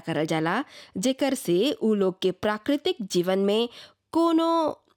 करल जाला जेकर से उ लोग के प्राकृतिक जीवन में कोनो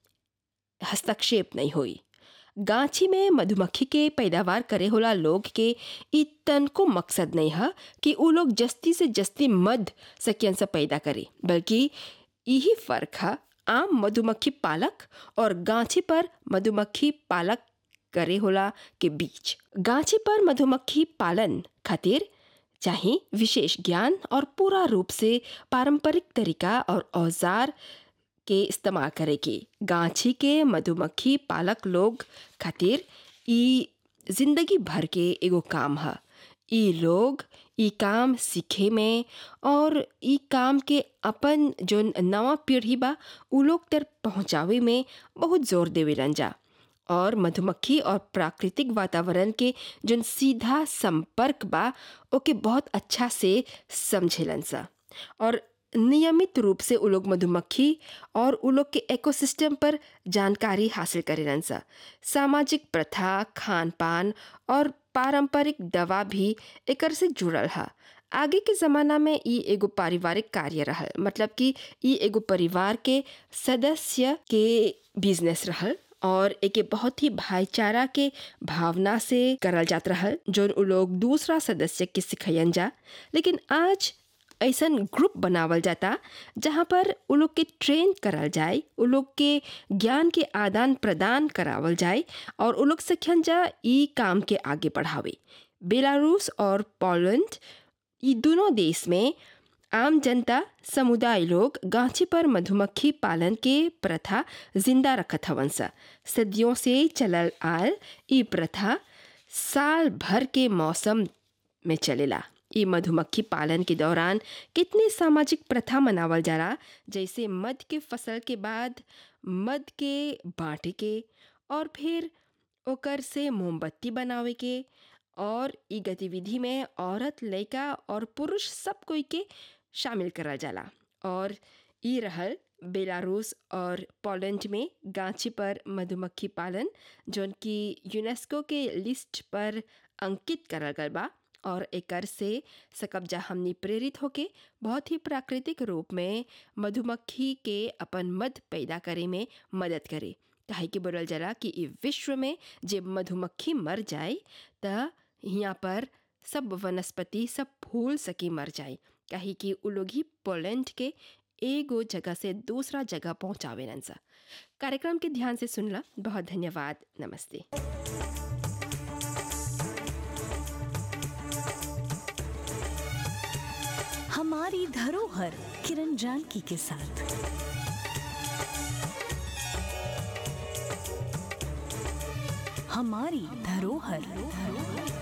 हस्तक्षेप नहीं होई गांची में मधुमक्खी के पैदावार करे होला लोग के इ तनको मकसद नहीं है कि उ लोग जस्ती से जस्ती मध सकियन से पैदा करे बल्कि यही फर्क है आम मधुमक्खी पालक और गांची पर मधुमक्खी पालक करे होला के बीच गांची पर मधुमक्खी पालन खातिर चाहे विशेष ज्ञान और पूरा रूप से पारंपरिक तरीका और औजार के इस्तेमाल करे के गांची के मधुमक्खी पालक लोग खातिर ई जिंदगी भर के एगो काम है ई लोग ई काम सीखे में और ई काम के अपन जो नवा पीढ़ी बा उ लोग तक पहुँचावे में बहुत जोर देवेलन जा और मधुमक्खी और प्राकृतिक वातावरण के जो सीधा संपर्क बा ओके बहुत अच्छा से समझेलन सा और नियमित रूप से उ लोग मधुमक्खी और उ लोग के इकोसिस्टम पर जानकारी हासिल करेलन सा सामाजिक प्रथा खान पान और पारंपरिक दवा भी एकर से जुड़ल है आगे के ज़माना में ई एगो पारिवारिक कार्य रहल मतलब कि ई एगो परिवार के सदस्य के बिजनेस रहल और एके बहुत ही भाईचारा के भावना से करल जात रहल जो उ लोग दूसरा सदस्य के सिखयन जा लेकिन आज ऐसन ग्रुप बनावल जाता जहाँ पर उ लोग के ट्रेन करल जाए उ लोग के ज्ञान के आदान प्रदान करावल जाए और उ लोग सखियन जा ई काम के आगे बढ़ावे बेलारूस और पोलैंड ये दोनों देश में आम जनता समुदाय लोग गांची पर मधुमक्खी पालन के प्रथा जिंदा रखत हवन सा सदियों से चलल आल ई प्रथा साल भर के मौसम में चलेला ई मधुमक्खी पालन के दौरान कितने सामाजिक प्रथा मनावल जाला जैसे मध के फसल के बाद मध के बाँटे के और फिर ओकर से मोमबत्ती बनावे के और ई गतिविधि में औरत लड़का और पुरुष सब कोई के शामिल करल जाला और ई रहल बेलारूस और पोलैंड में गांची पर मधुमक्खी पालन जौन की यूनेस्को के लिस्ट पर अंकित करल गल बा और एकर से सकब्जा हमनी प्रेरित होके बहुत ही प्राकृतिक रूप में मधुमक्खी के अपन मध पैदा करे में मदद करे काहे कि बोलल जाला कि ई विश्व में जब मधुमक्खी मर जाए त यहाँ पर सब वनस्पति सब फूल सकी मर जाए काहे कि उ लोग ही पोलैंड के एगो जगह से दूसरा जगह पहुँचावे सा कार्यक्रम के ध्यान से सुनला बहुत धन्यवाद नमस्ते हमारी धरोहर किरण जानकी के साथ हमारी धरोहर